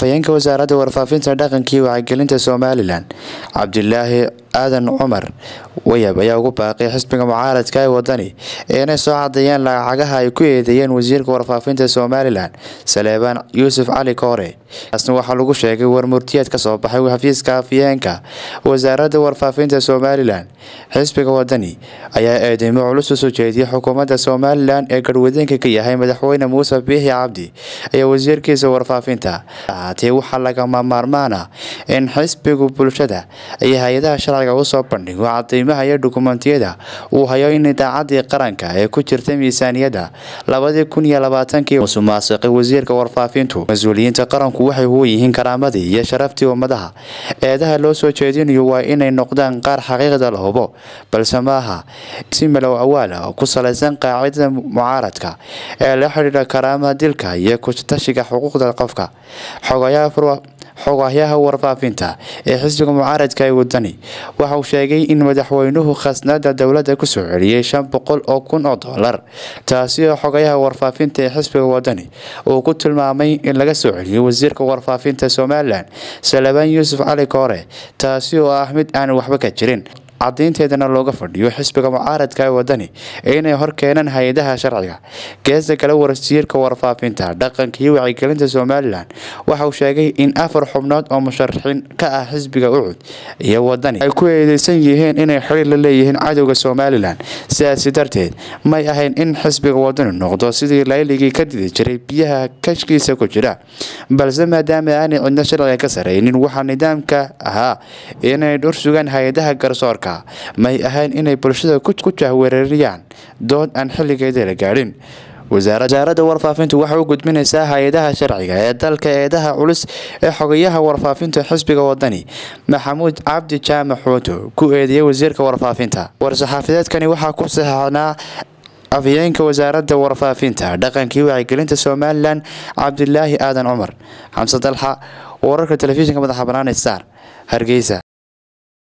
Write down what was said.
afhayeenka wasaaradda warfaafinta dhaqanka iyo wacyigelinta somalilan cabdilaahi aadan cumar wayab ayaa ugu baaqay xisbiga mucaaradka ee wadani inay soo cadeeyaan lacagaha ay ku eedeeyeen wasiirka warfaafinta somalilan saleebaan yuusuf cali koore taasna waxaa lagu sheegay warmurtiyeed ka soo baxay xafiiska afhayeenka wasaaradda warfaafinta somalilan xisbiga wadani ayaa eedeymo culus u soo jeediyay xukuumadda somalilan ee garwadeenka ka yahay madaxweyne muuse biixi cabdi iyo wasiirkiisa warfaafinta ahaatee waxaa lagama maarmaan ah in xisbigu bulshada iyo hay-adaha sharciga usoo bandhigo cadeymaha iyo dukumentiyada uu hayo in idaacadii qaranka ee ku jirta miisaaniyadda labadii kun iyo labaatankii musuqmaasuqay wasiirka warfaafintu mas-uuliyiinta qaranku waxay huwan yihiin karaamadii iyo sharaftii ummadaha eedaha loo soo jeedinayo waa inay noqdaan qaar xaqiiqda la hubo balse maaha si malow awaal ah oo ku salaysan qaacidada mucaaradka ee la xidhiidha karaamaha dilka iyo kutashiga xuquuqda qofka xogahyaha warfaafinta ee xisbiga mucaaradka ee wadani waxa uu sheegay in madaxweynuhu khasnada dowladda kusoo celiyey shan boqol oo kun oo doolar taasi oo xogayaha warfaafinta ee xisbiga wadani uu ku tilmaamay in laga soo celiyey wasiirka warfaafinta somalilan salebaan yuusuf cali koore taasi oo ah mid aan waxba ka jirin cadaynteedana looga fadhiyo xisbiga mucaaradka ee wadani inay hor keenaan hay-adaha sharciga geesta kale wasiirka warfaafinta dhaqanka iyo wacyigelinta somalilan waxa uu sheegay in afar xubnood oo musharaxiin ka ah xisbiga ucud iyo wadani ay ku eedeysan yihiin inay xiriir la leeyihiin cadowga somalilan sidaasi darteed may ahayn in xisbiga wadani noqdo sidii layligii ka didi jiray biyaha kashkiisa ku jira balse maadaama aanay cidno sharciga ka sareynin waxaa nidaamka ahaa inay dhur sugaan hay-adaha garsoorka may ahayn inay bulshada ku jahwereeriyaan dood aan xilligeeda la gaadhin wasaaradda warfaafintu waxay u gudbinaysaa hay-adaha sharciga ee dalka eedaha culus ee xogayaha warfaafinta xisbiga wadani maxamuud cabdi jaamac xuuto ku eedeeyay wasiirka warfaafinta war-saxaafadeedkani waxaa ku saxeixnaa afhayeenka wasaaradda warfaafinta dhaqankii wacyigelinta somalilan cabdilaahi aadan cumar xamse dalxa wararka telefishinka madaxa banaane star hargeysa